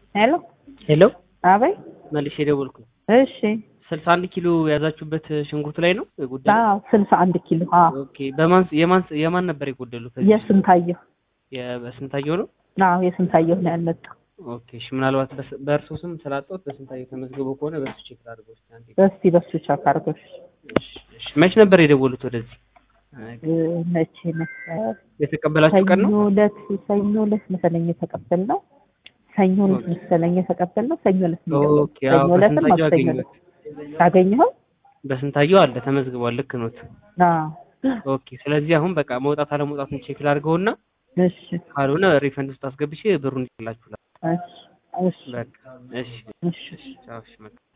ሄሎ ሄሎ አበይ መልሼ ደወልኩ። እሺ ስልሳ አንድ ኪሎ የያዛችሁበት ሽንኩርት ላይ ነው የጎደለው? አዎ ስልሳ አንድ ኪሎ አዎ ኦኬ። በማን የማን የማን ነበር የጎደለው? ከዚህ የስንታየሁ የስንታየው ነው። አዎ የስንታየሁ ነው ያልመጣው ኦኬ። እሺ ምናልባት በስ- በእርሶ ስም ስላጣሁት በስንታየው ተመዝግቦ ከሆነ በሱ ቼክ ላድርገው እስኪ አንዴ። እስቲ በሱ ቻክ አድርጎሽ እሺ፣ እሺ። መች ነበር የደወሉት ወደዚህ? እ፣ መቼ ነበር የተቀበላችሁ ቀን ነው? ሰኞ ዕለት ሰኞ ዕለት መሰለኝ የተቀበልነው ሰኞ ዕለት መሰለኝ የተቀበልነው ሰኞ ዕለት ነው የደወልኩት። ኦኬ። አዎ ሰኞ ዕለትም በስንታየው ማክሰኞ አገኘሁት። ዕለት አገኘኸው? በስንታየው አለ ተመዝግቧል። ልክ ኖት። አዎ ኦኬ። ስለዚህ አሁን በቃ መውጣት አለመውጣቱን ቼክ ላድርገውና እሺ ካልሆነ ሪፈንድ ውስጥ አስገብቼ ብሩን ይላችኋል። እሺ እሺ በቃ እሺ፣ እሺ ቻው። እሺ፣ በቃ